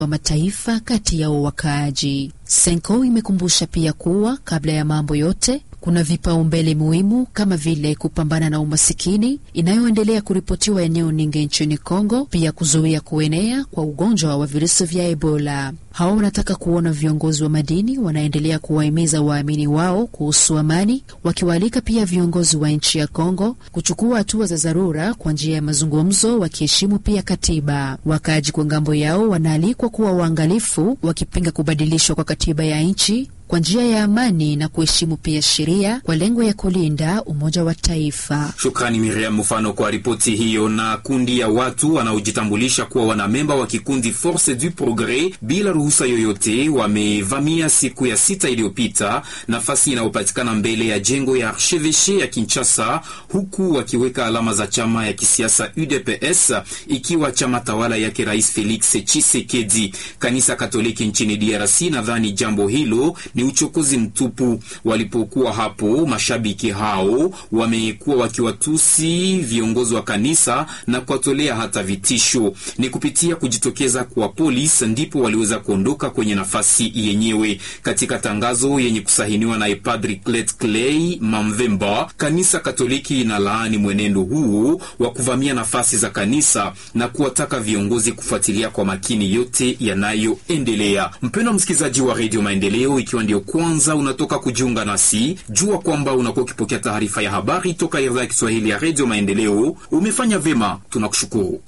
wa Mataifa kati yao wakaaji. Senko imekumbusha pia kuwa kabla ya mambo yote kuna vipaumbele muhimu kama vile kupambana na umasikini inayoendelea kuripotiwa eneo nyingi nchini Kongo, pia kuzuia kuenea kwa ugonjwa wa virusi vya Ebola. Hao wanataka kuona viongozi wa madini wanaendelea kuwahimiza waamini wao kuhusu amani, wakiwaalika pia viongozi wa nchi ya Kongo kuchukua hatua za dharura kwa njia ya mazungumzo, wakiheshimu pia katiba. Wakaaji kwa ngambo yao wanaalikwa kuwa waangalifu, wakipinga kubadilishwa kwa katiba ya nchi kwa njia ya amani na kuheshimu pia sheria kwa lengo ya kulinda umoja wa taifa. Shukrani Miriam Mfano kwa ripoti hiyo. Na kundi ya watu wanaojitambulisha kuwa wanamemba wa kikundi Force du Progres bila ruhusa yoyote wamevamia siku ya sita iliyopita nafasi inayopatikana mbele ya jengo ya archevêché ya Kinshasa, huku wakiweka alama za chama ya kisiasa UDPS ikiwa chama tawala yake Rais Felix Tshisekedi. Kanisa Katoliki nchini DRC nadhani jambo hilo ni uchokozi mtupu. Walipokuwa hapo, mashabiki hao wamekuwa wakiwatusi viongozi wa kanisa na kuwatolea hata vitisho. Ni kupitia kujitokeza kwa polisi ndipo waliweza kuondoka kwenye nafasi yenyewe. Katika tangazo yenye kusahiniwa na Padri Clet Clay Mamvemba, kanisa Katoliki inalaani mwenendo huu wa kuvamia nafasi za kanisa na kuwataka viongozi kufuatilia kwa makini yote yanayoendelea. Mpendwa msikilizaji wa Radio Maendeleo, ikiwa ndio kwanza unatoka kujiunga nasi, jua kwamba unakuwa ukipokea taarifa ya habari toka idhaa ya Kiswahili ya Radio Maendeleo. Umefanya vyema, tunakushukuru.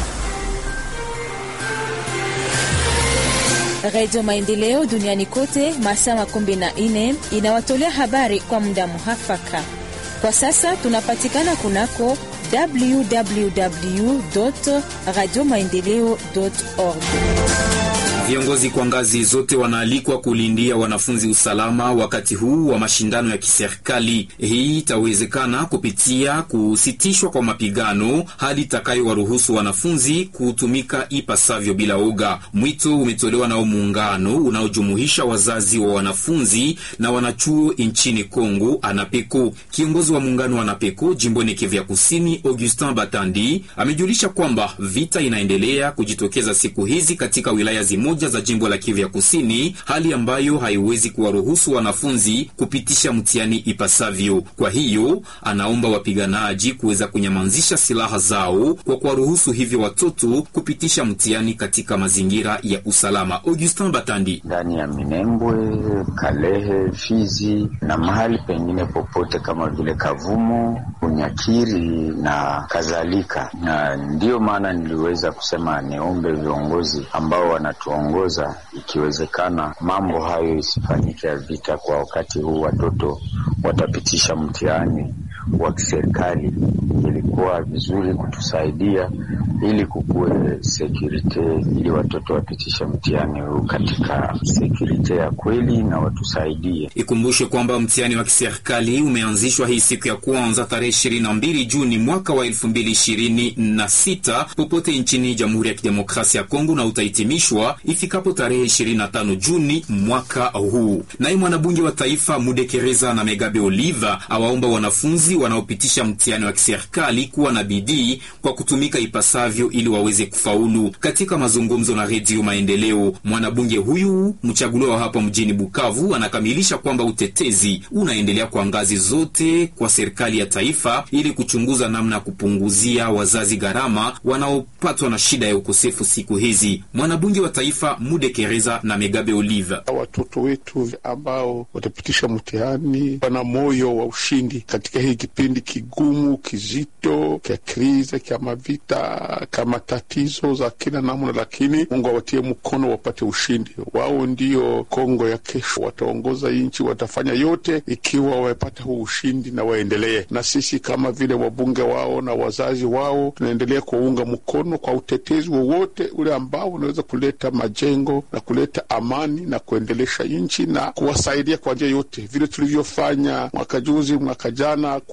Radio Maendeleo duniani kote masaa makumi na nne inawatolea habari kwa muda muhafaka. Kwa sasa tunapatikana kunako www radio maendeleo org. Viongozi kwa ngazi zote wanaalikwa kulindia wanafunzi usalama wakati huu wa mashindano ya kiserikali. Hii itawezekana kupitia kusitishwa kwa mapigano, hali itakayowaruhusu wanafunzi kutumika ipasavyo bila oga. Mwito umetolewa nao muungano unaojumuisha wazazi wa wanafunzi na wanachuo nchini Kongo, ANAPECO. Kiongozi wa muungano wa ANAPECO jimboni Kivu ya Kusini, Augustin Batandi, amejulisha kwamba vita inaendelea kujitokeza siku hizi katika wilaya zimoja za jimbo la Kivu ya Kusini, hali ambayo haiwezi kuwaruhusu wanafunzi kupitisha mtihani ipasavyo. Kwa hiyo anaomba wapiganaji kuweza kunyamazisha silaha zao kwa kuwaruhusu hivyo watoto kupitisha mtihani katika mazingira ya usalama. Augustin Batandi: ndani ya Minembwe, Kalehe, Fizi na mahali pengine popote kama vile Kavumu, Unyakiri na kadhalika, na ndiyo maana niliweza kusema niombe viongozi ambao wanatuongoza ikiwezekana mambo hayo isifanyike ya vita kwa wakati huu. Watoto watapitisha mtihani wa kiserikali, ilikuwa vizuri kutusaidia ili kukuwe sekurite, ili watoto wapitishe mtihani huu katika sekurite ya kweli na watusaidie. Ikumbushe kwamba mtihani wa kiserikali umeanzishwa hii siku ya kwanza tarehe ishirini na mbili Juni mwaka wa elfu mbili ishirini na sita popote nchini Jamhuri ya Kidemokrasia ya Kongo na utahitimishwa ifikapo tarehe 25 Juni mwaka huu. Naye mwanabunge wa taifa Mudekereza na Megabe Oliva awaomba wanafunzi wanaopitisha mtihani wa kiserikali kuwa na bidii kwa kutumika ipasavyo ili waweze kufaulu. Katika mazungumzo na Redio Maendeleo, mwanabunge huyu mchaguliwa hapa mjini Bukavu anakamilisha kwamba utetezi unaendelea kwa ngazi zote kwa serikali ya taifa ili kuchunguza namna ya kupunguzia wazazi gharama wanaopatwa na shida ya ukosefu siku hizi. Mwanabunge wa taifa Mudekereza na Megabe Oliva: watoto wetu ambao watapitisha mtihani wana moyo wa ushindi katika hii kipindi kigumu kizito kya krize kya mavita kama tatizo za kila namna, lakini Mungu awatie mkono wapate ushindi. Wao ndio Kongo ya kesho, wataongoza nchi, watafanya yote ikiwa wamepata huu ushindi na waendelee. Na sisi kama vile wabunge wao na wazazi wao tunaendelea kuwaunga mkono kwa utetezi wowote ule ambao unaweza kuleta majengo na kuleta amani na kuendelesha nchi na kuwasaidia kwa njia yote, vile tulivyofanya mwaka juzi, mwaka jana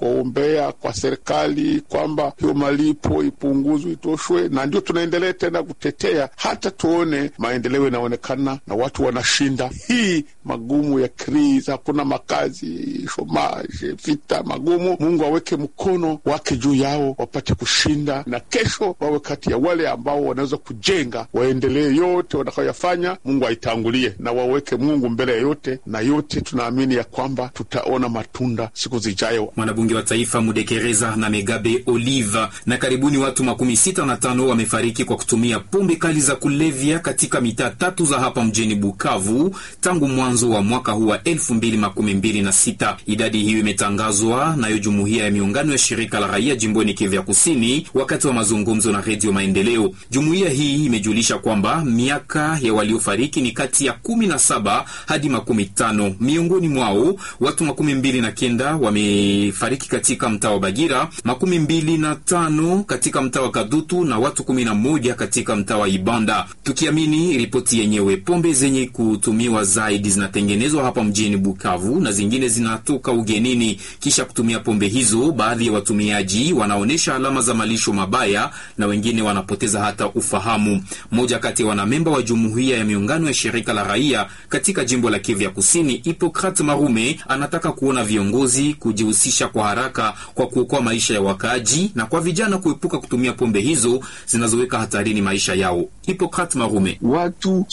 kuwaombea kwa serikali kwamba hiyo malipo ipunguzwe, itoshwe, na ndio tunaendelea tena kutetea hata tuone maendeleo yanaonekana na watu wanashinda hii magumu ya krizi. Hakuna makazi, shomaje, vita magumu. Mungu aweke mkono wake juu yao, wapate kushinda, na kesho wawe kati ya wale ambao wanaweza kujenga, waendelee yote watakayoyafanya. Mungu aitangulie na waweke Mungu mbele ya yote, na yote tunaamini ya kwamba tutaona matunda siku zijayo. Mwanabunge wa taifa Mudekereza na Megabe Olive. Na karibuni watu makumi sita na tano wamefariki kwa kutumia pombe kali za kulevya katika mitaa tatu za hapa mjini Bukavu tangu mwanzo wa mwaka huu wa elfu mbili makumi mbili na sita. Idadi hiyo imetangazwa nayo jumuiya ya miungano ya shirika la raia jimboni Kivu ya Kusini wakati wa mazungumzo na Redio Maendeleo. Jumuiya hii imejulisha kwamba miaka ya waliofariki ni kati ya kumi na saba hadi makumi tano. Miongoni mwao watu makumi mbili na kenda wamefariki katika mtaa wa Bagira, makumi mbili na tano katika mtaa wa Kadutu na watu kumi na moja katika mtaa wa Ibanda. Tukiamini ripoti yenyewe, pombe zenye kutumiwa zaidi zinatengenezwa hapa mjini Bukavu na zingine zinatoka ugenini. Kisha kutumia pombe hizo, baadhi ya watumiaji wanaonyesha alama za malisho mabaya na wengine wanapoteza hata ufahamu. Mmoja kati ya wanamemba wa jumuiya ya miungano ya shirika la raia katika jimbo la Kivu ya Kusini, Hipokrat Marume, anataka kuona viongozi kujihusisha kwa haraka kwa kuokoa maisha ya wakaaji na kwa vijana kuepuka kutumia pombe hizo zinazoweka hatarini maisha yao. Hipokrat Marume: watu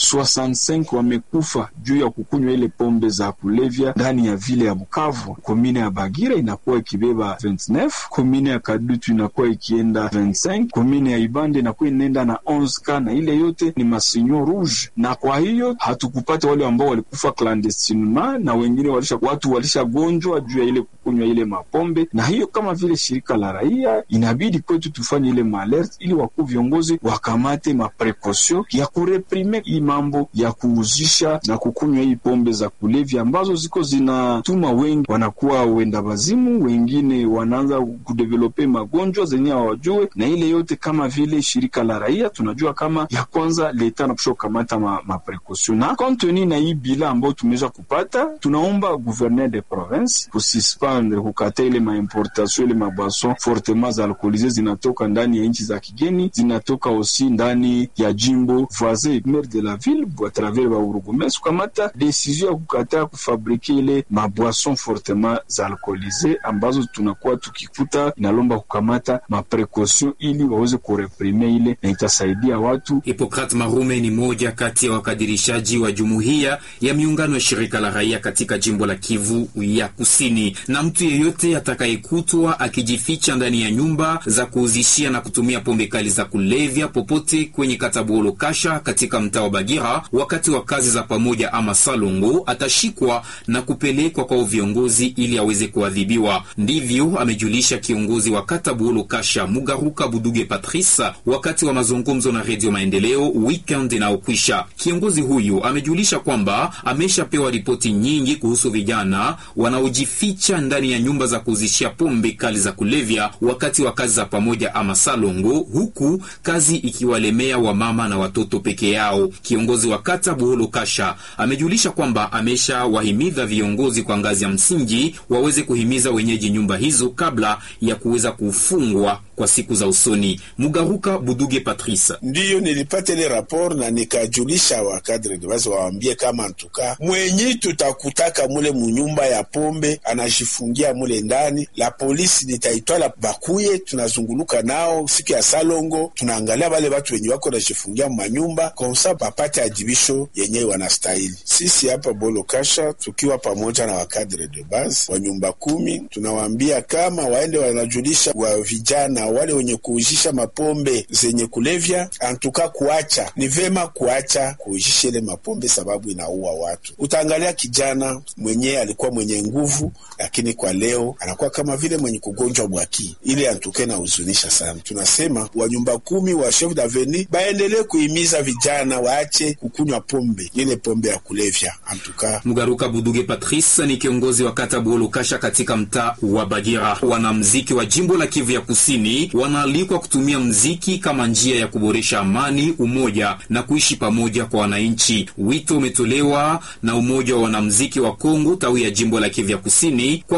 65 wamekufa juu ya kukunywa ile pombe za kulevya ndani ya vile ya Bukavu. Komine ya Bagira inakuwa ikibeba 29, komine ya Kadutu inakuwa ikienda 25, komine ya Ibande inakuwa inaenda na 11 na ile yote ni masinyo rouge, na kwa hiyo hatukupata wale ambao walikufa clandestinement na wengine walisha, watu walishagonjwa juu ya ile kukunywa ile mapombe. Na hiyo kama vile shirika la raia inabidi kwetu tufanye ile maalert ili wakuu viongozi wakamate maprekosio ya kureprime hii mambo ya kuuzisha na kukunywa hii pombe za kulevya ambazo ziko zinatuma wengi wanakuwa wenda wazimu, wengine wanaanza kudevelope magonjwa zenye hawajue. Na ile yote kama vile shirika la raia tunajua kama ya kwanza leta napusha kukamata ma, maprekosio na konteni na hii bila ambayo tumeweza kupata, tunaomba gouverneur de province kususpendre kukata ile maimportation ile mabwason fortement za alkoolize zinatoka ndani ya nchi za kigeni, zinatoka osi ndani ya jimbo voisin maire de la ville a travers ba urugumes kukamata decision ya kukataa kufabrike ile mabwason fortement za alkoolize ambazo tunakuwa tukikuta, inalomba kukamata maprekaution ili waweze kureprime ile na itasaidia watu. Hipokrat Marume ni moja kati ya wakadirishaji wa jumuiya ya miungano ya shirika la raia katika jimbo la Kivu ya Kusini. Na mtu yeyote atakayekutwa akijificha ndani ya nyumba za kuuzishia na kutumia pombe kali za kulevya popote kwenye katabuolo kasha katika mtaa wa Bagira wakati wa kazi za pamoja ama salongo atashikwa na kupelekwa kwa viongozi ili aweze kuadhibiwa. Ndivyo amejulisha kiongozi wa katabuolo kasha Mugaruka Buduge Patrice wakati wa mazungumzo na Redio Maendeleo weekend inayokwisha. Kiongozi huyu amejulisha kwamba ameshapewa ripoti nyingi kuhusu vijana wanaojificha ndani ya nyumba za kuuzishia pombe kali za kulevya wakati wa kazi za pamoja ama salongo, huku kazi ikiwalemea wamama na watoto peke yao. Kiongozi wa kata Buholo Kasha amejulisha kwamba ameshawahimiza viongozi kwa ngazi ya msingi waweze kuhimiza wenyeji nyumba hizo kabla ya kuweza kufungwa kwa siku za usoni. Mugaruka Buduge Patrice: ndiyo nilipata ile rapor na nikajulisha wakadre de basi waambie kama ntuka mwenyi tutakutaka mule munyumba ya pombe anajifungia mule ndani, la polisi nitaitwala bakuye, tunazunguluka nao siku ya salongo, tunaangalia wale watu wenye wako najifungia mumanyumba konsa bapate ajibisho yenyewe wanastahili. Sisi hapa Bolo Kasha tukiwa pamoja na wakadre de base wa nyumba kumi, tunawaambia kama waende wanajulisha wa vijana wale wenye kuujisha mapombe zenye kulevya, antuka kuacha ni vema kuacha kuujisha ile mapombe, sababu inaua watu. Utaangalia kijana mwenye alikuwa mwenye nguvu, lakini kwa leo anakuwa kama vile mwenye kugonjwa bwaki, ile antuke na huzunisha sana. Tunasema wa nyumba kumi wa chef daveni baendelee kuhimiza vijana waache kukunywa pombe, ile pombe ya kulevya. Antuka Mugaruka Buduge Patrice ni kiongozi wa kata Buholo Kasha katika mtaa wa Bagira. Wanamziki wa jimbo la Kivu ya Kusini wanaalikwa kutumia mziki kama njia ya kuboresha amani, umoja na kuishi pamoja kwa wananchi. Wito umetolewa na umoja wa wanamziki wa Kongo tawi ya jimbo la Kivu ya Kusini kwa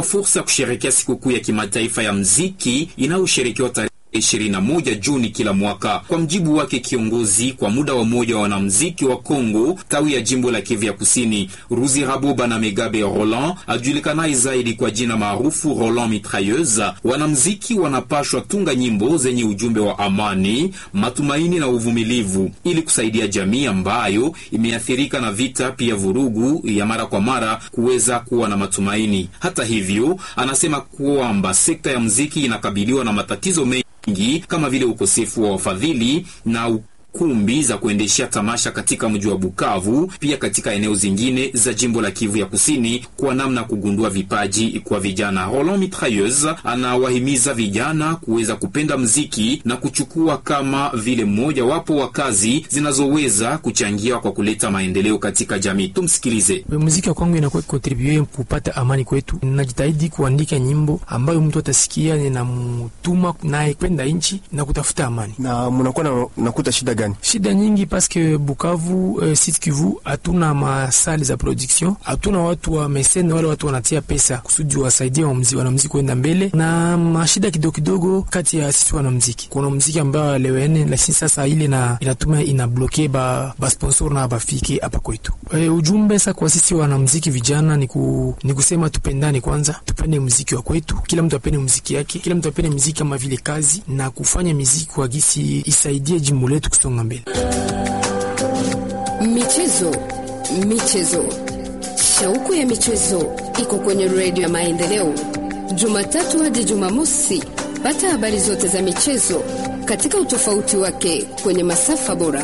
ilikuwa fursa ya kusherekea sikukuu ya kimataifa ya mziki inayosherekewa tarehe 21 Juni kila mwaka. Kwa mjibu wake kiongozi kwa muda wa moja wa wanamziki wa Kongo tawi ya jimbo la Kivu ya Kusini, Ruzi Raboba na Megabe Roland ajulikanaye zaidi kwa jina maarufu Roland Mitrailleuse, wanamziki wanapashwa tunga nyimbo zenye ujumbe wa amani, matumaini na uvumilivu ili kusaidia jamii ambayo imeathirika na vita, pia vurugu ya mara kwa mara kuweza kuwa na matumaini. Hata hivyo, anasema kwamba sekta ya mziki inakabiliwa na matatizo mengi kama vile ukosefu wa wafadhili na kumbi za kuendeshea tamasha katika mji wa Bukavu, pia katika eneo zingine za jimbo la Kivu ya Kusini, kwa namna kugundua vipaji kwa vijana. Roland Mitrailleuse anawahimiza vijana kuweza kupenda mziki na kuchukua kama vile mmoja wapo wa kazi zinazoweza kuchangia kwa kuleta maendeleo katika jamii. Tumsikilize. Muziki wa kwangu inakuwa kontribue kupata amani kwetu. Najitahidi kuandika nyimbo ambayo mtu atasikia ninamtuma naye kwenda nchi na kutafuta amani. Na mnakuwa na, nakuta shida gani? Shida nyingi paske Bukavu eh, Sud Kivu hatuna masali za production, hatuna watu wa mesene, wale watu wanatia pesa kusudi wasaidie wanamuziki kwenda mbele, na mashida kidogo kidogo kati ya sisi wanamuziki. Kuna muziki ambayo alewene, lakini sasa ile na inatuma inabloke ba, ba sponsor na bafike hapa kwetu. E, ujumbe sasa kwa sisi wanamuziki vijana ni, ku, ni kusema tupendane kwanza, tupende muziki wa kwetu, kila mtu apende muziki yake, kila mtu apende muziki kama vile kazi na kufanya muziki kwa gisi isaidie jimbo letu kusonga mbele. Michezo, michezo, shauku ya michezo iko kwenye redio ya Maendeleo, Jumatatu hadi Jumamosi. Pata habari zote za michezo katika utofauti wake kwenye masafa bora.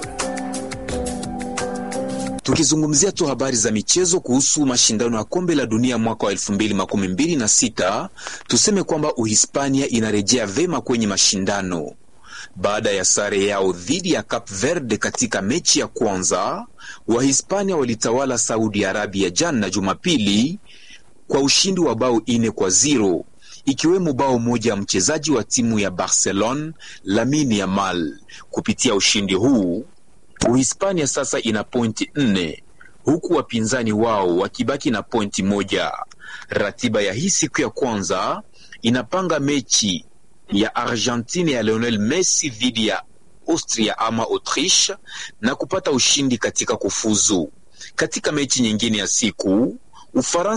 Tukizungumzia tu habari za michezo kuhusu mashindano ya kombe la dunia mwaka wa elfu mbili makumi mbili na sita tuseme kwamba Uhispania inarejea vema kwenye mashindano baada ya sare yao dhidi ya Cape Verde katika mechi ya kwanza. Wahispania walitawala Saudi Arabia jana Jumapili kwa ushindi wa bao ine kwa ziro ikiwemo bao moja ya mchezaji wa timu ya Barcelona Lamine Yamal. Kupitia ushindi huu Uhispania sasa ina pointi nne huku wapinzani wao wakibaki na pointi moja. Ratiba ya hii siku ya kwanza inapanga mechi ya Argentina ya Lionel Messi dhidi ya Austria ama Autriche na kupata ushindi katika kufuzu. Katika mechi nyingine ya siku Ufaransa